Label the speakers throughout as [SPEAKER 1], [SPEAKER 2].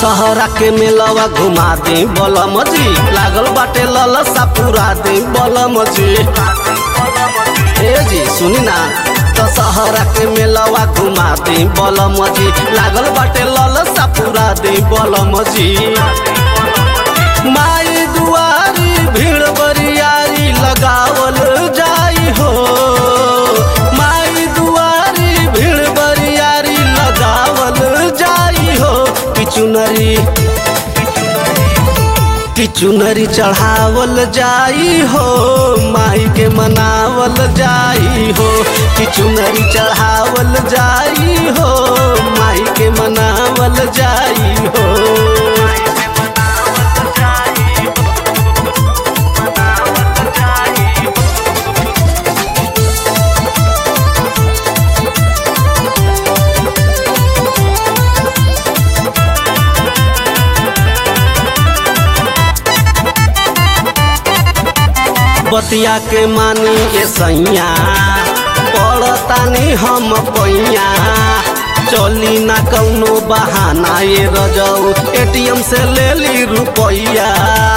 [SPEAKER 1] दशहरा के मेलवा घुमा दे बलम जी लागल बाटे ललसा पूरा दे बलम जी ए जी सुनी ना दशहरा के मेलवा घुमा दे बलम जी लागल बाटे ललसा पूरा दे बलम जी माई दुआरी भीड़ बरियारी लगावल जाई हो माई दुआरी भीड़ बरियारी लगावल जाई हो किचुनरी किचुनरी चढ़ावल जाई हो माई के मनावल जाई हो किचुनरी चढ़ावल जाई हो माई के मनावल जाई हो बतिया के मानी ए सैया पड़तानी हम पैया चली ना कौनो बहाना ये रजऊ एटीएम से ले ली रुपैया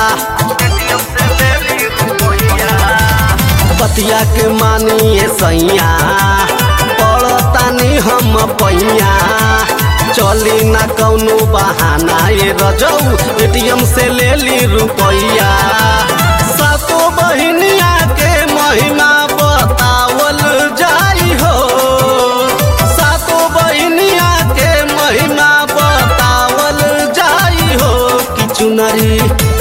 [SPEAKER 1] बतिया के मानी ए सैया पड़तानी हम पैया चली ना कौनो बहाना ये रजऊ एटीएम से ले ली रुपैया सातो बहिनिया के महिमा बतावल जाई हो सातो बहिनिया के महिमा बतावल जाई हो किचुनरी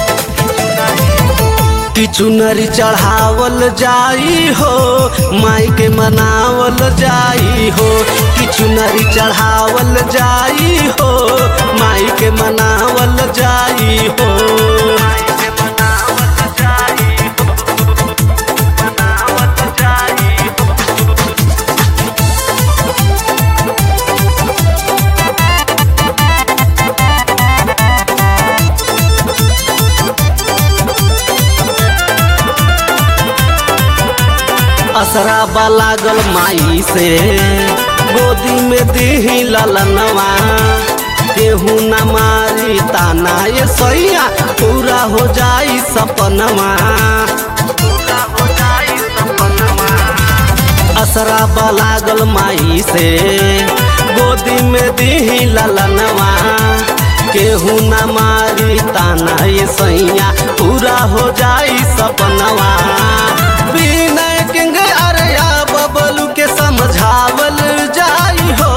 [SPEAKER 1] किचुनरी चढ़ावल जाई हो माई के मनावल जाई हो किचुनरी चढ़ावल जाई हो माई के मनावल जाई हो असरा बा लागल माई से गोदी में दीही ललनवा केहू न मारी ताना ये सैया पूरा हो जाई सपनवा असरा बा लागल माई से गोदी में दीही ललनवा केहू न मारी ताना ये सैया पूरा हो जाई सपनवा विनय किंग अरया बबलू के समझावल जाई हो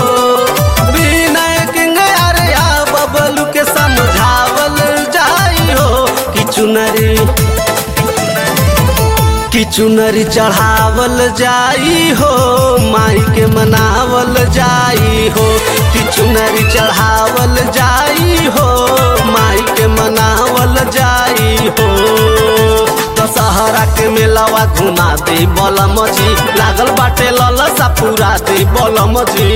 [SPEAKER 1] विनय किंग अरया बबलू के समझावल जाई हो किचुनरी किचुनरी चढ़ावल जाई हो माई के मनावल जाई हो किचुनरी चढ़ावल जाई हो माई के मनावल जाई हो दशहरा के मेलावा घुमा दे बलम जी लागल बाटे ललसा पूरा दे बलम जी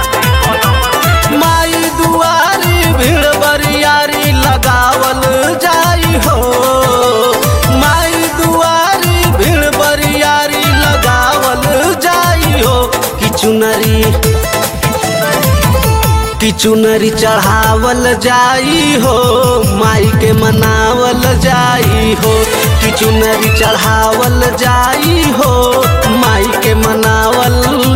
[SPEAKER 1] माई दुआरी भीड़ बरियारी लगावल जाई हो माई दुआरी भीड़ बरियारी लगावल जाई हो किचुनरी किचुनरी चढ़ावल जाई हो माई के मनावल जाई हो किचुनरी चढ़ावल जाई हो माई के मनावल